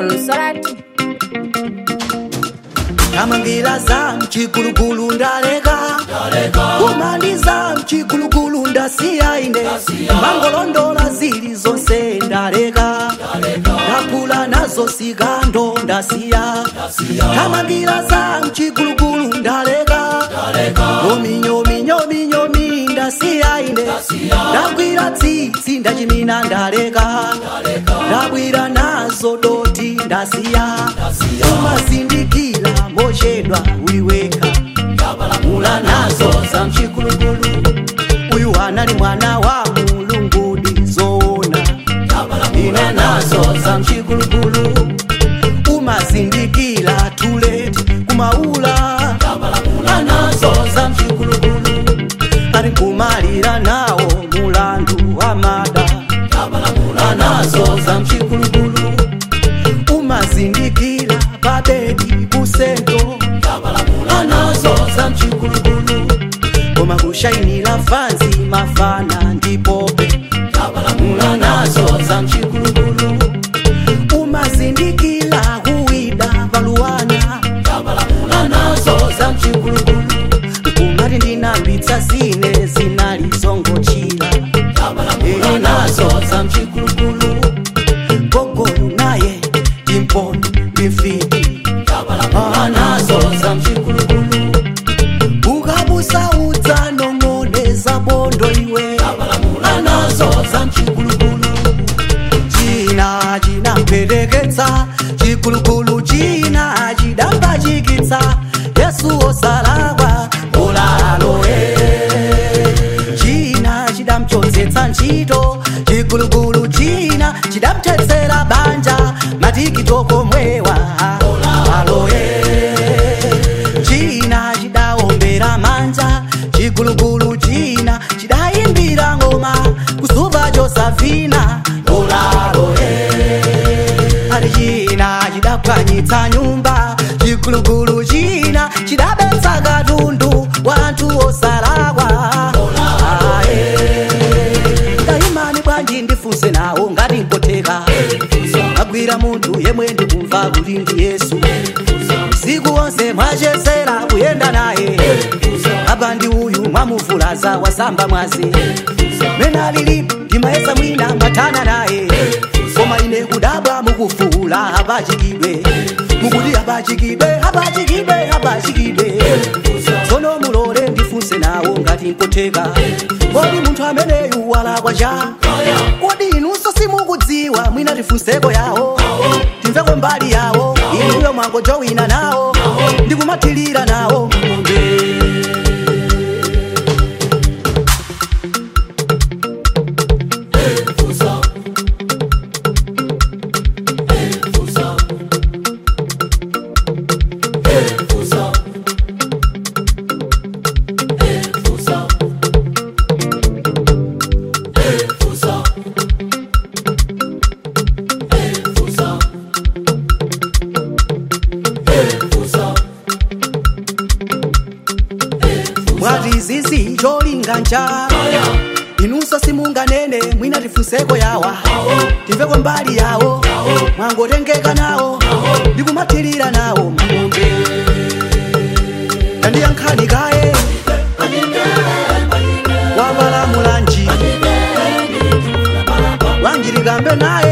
Lusarati. tamangira za mchikulukulu ndaleka kumaliza mchikulukulu ndasiya ine mangolondola zili zonse ndaleka ndakula nazo sikando ndasiya tamangira za mchikulukulu ndaleka nominyominyominyomi ndasiya ine ndagwira tsitsi ndachimina ndaleka ndabwira nazo doti ndasiya umazindikira mochedwa uliweka mula nazo za mchikulukulu uyu anali mwana wa mulungu ndizoona ine nazo za mchikulukulu umazindikira tuleti kumaula anazo za mchikulukulu ali kumalira nawo mulandu wa mada anazo za mchikulukulu umazindikira pabedi kusento anazo za mchikulukulu koma kushainira fanzi mafana ndipope anazo za mchikulukulu umazindikira kuwida paluwana anazo za mchikulukulu kumati ndinambitsa zine zinalizongochira nazo za mchikulukulu gogolu naye timponi mifiti anazo za mchikulukulu ukabusa udza nong'oneza bondo iwe anazo za mchikulukulu china chinampeleketsa chikulukulu china chidambachikitsa yesu osalakwa olaloe china chidamchotsetsa ntchito chikulukulu china chidamthetsera banja matikitoko mwewa aloe china chidawombera manja chikulukulu china chidayimbira ngoma kusuva josafina olaloe ali china chidapwanyitsa nyumba chikulukulu china chidabetsa katundu wanthu osalakwa Ae. ndayimani bwanji ndifunse nawo ngati nkotheka agwira munthu yemwe ndikumva kuti ndi yesu usiku wonse mwachezera kuyenda naye apa ndi uyu mwamuvulaza wasamba mwazi mena lili ndimayesa mwina mwathana naye koma ine kudabwa mukufuula apachikidwe mukuti apachikidwe apachikidwe apachikidwe tsono mulole ndifunse nawo ngati nkotheka kodi munthu ameneyu walakwa cha kodi inunso simukudziwa mwina tifunseko yawo timveko mbali yawo inuyo mwangojowina nawo ndikumathirira nawo mwati zizi cholinga ncha inunso simunganene mwina tifunseko yawa timveko mbali yawo mwangotengeka nawo ndikumathirira nawo mang'ombe tandiyankhani kaye wavalamulanji wanjilikambe naye